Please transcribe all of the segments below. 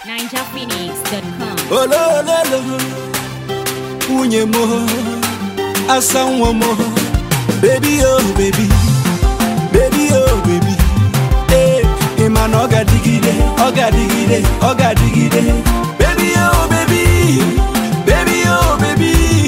NinjaPhoenix.com. olololo nwunye m asa nwa m bebi o bebi bebi o bebi ee ị ma na ọ ga-adịgide ọ ga-adịgide ọ ga-adịgide bebi o bebi bebi o bebi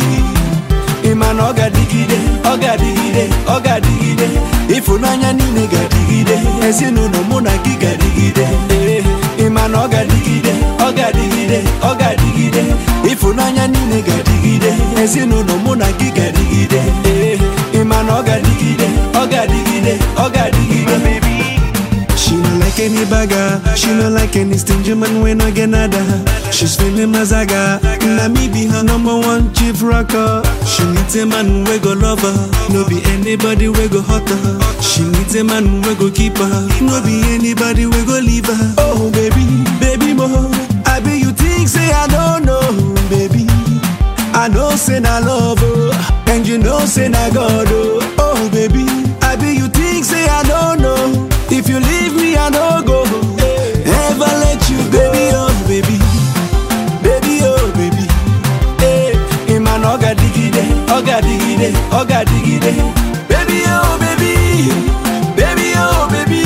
ị ma na ọ ga-adịgide ọ ga-adịgide ọ ga-adịgide ịfụnanya niile ga-adịgide ezinụlọ mụ na gị ga-adịgide ee ị ma na ọ ga-adịgide ọ ga-adịgide ọ ga-adịgide ịfụnanya niile ga-adịgide ezinụlọ mụ na gị ga-adịgide ee ị ma na ọ ga-adịgide ọ ga-adịgide ọ ga-adịgide She no like any bagger, she no like any stingy man when I get nada. She's feeling mazaga, na me be her number one chief rocker. She needs a man we go love her, no be anybody we go hurt her. She needs a man we go keep her, no be anybody we go leave her. Oh baby, baby mo, I be you think say I don't know, baby. I know say na love oh, and you know say na God oh. Oh baby, I be you think say I don't know. If you leave me I no go, ever let you go. Baby oh baby, baby oh baby. Hey, Iman oga digide, oga digide, oga digide. Baby oh baby, baby oh baby.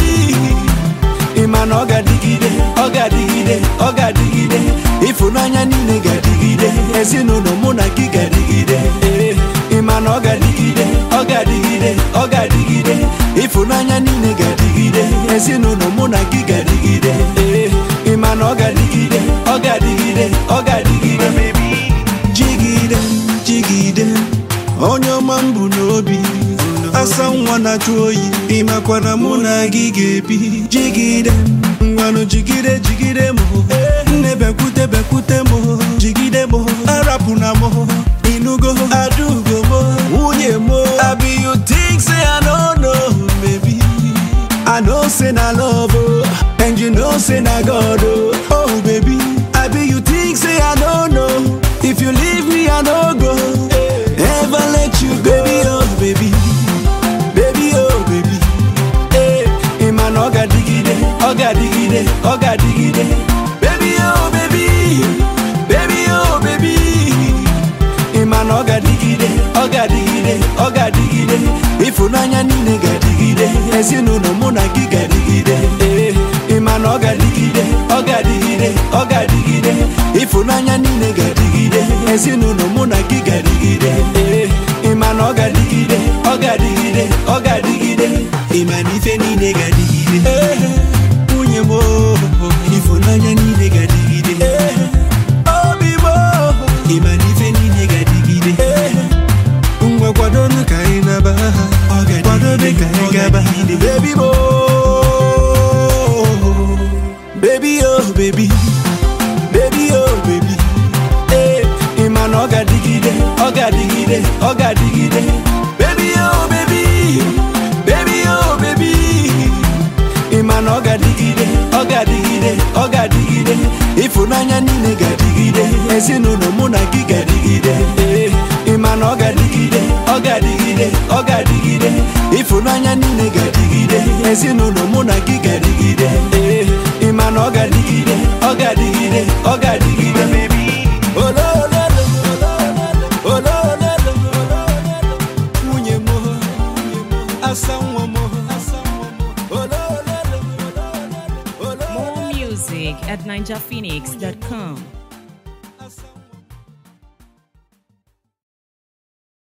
Iman oga digide, oga digide, oga digide. Ịfụnanya niile ga-adịgide, ezinụlọ mụ na gị ga-adịgide. Ee, Ịma na ọ ga-adịgide, ọ ga-adịgide, ọ ga-adịgide. Ịfụnanya niile ga-adịgide, ezinụlọ mụ na gị ga-adịgide. Ee, Ịma na ọ ga-adịgide, ọ ga-adịgide, ọ ga-adịgide. Jigide, jigide, onye ọma m bụ n'obi. asa nwa na-achụ oyi ịmakwana mụ na gị ga-ebi jigide ngwanụ jigide jigide m nne bekwute bekwute m jigide m arapụ na m inugo adugo m nwunye m abi you think say I no know baby I know say na love oh, and you know say na God oh. Oh baby, I be you think say I don't know. If you leave me I no go, ever let you go. Baby oh baby, baby oh baby. Hey, Iman oga digide, oga digide, oga digide. Baby oh baby, baby oh baby. Ịma na ọ ga-adịgide, ọ ga-adịgide, ọ ga-adịgide Ịfụnanya niile ga-adịgide, ezinụlọ mụ na gị ga-adịgide Ee, Ịma na ọ ga-adịgide, ọ ga-adịgide, ọ ga-adịgide Ịfụnanya niile ga-adịgide, ezinụlọ mụ na gị ga-adịgide Ee, Ịma na ọ ga-adịgide, ọ ga-adịgide, ọ ga-adịgide Ịma na ife niile ga-adịgide Ee, nwunye m oo, ịfụnanya niile ga-adịgide Ee, obi m oo, ịma na ife niile ga-adịgide ngwa kwadonu ka anyị naba kwadobe ka anyị gaba baby mo baby oh baby baby oh baby ee ịma na ọ ga-adịgide ọ ga-adịgide ọ ga-adịgide baby oh baby baby oh baby ịma na ọ ga-adịgide ọ ga-adịgide ọ ga-adịgide ịfụnanya niile ga-adịgide ezinụlọ mụ na gị ga-adịgide ee ịma na ọ ga-adịgide ọ ga-adịgide ọ ga-adịgide ịfụnanya niile ga-adịgide ezinụlọ mụ na gị ga-adịgide ee ịma na ọ ga-adịgide ọ ga-adịgide ọ ga-adịgide olololo olololo nwunye m asa nwa m olololo More music at NinjaPhoenix.com.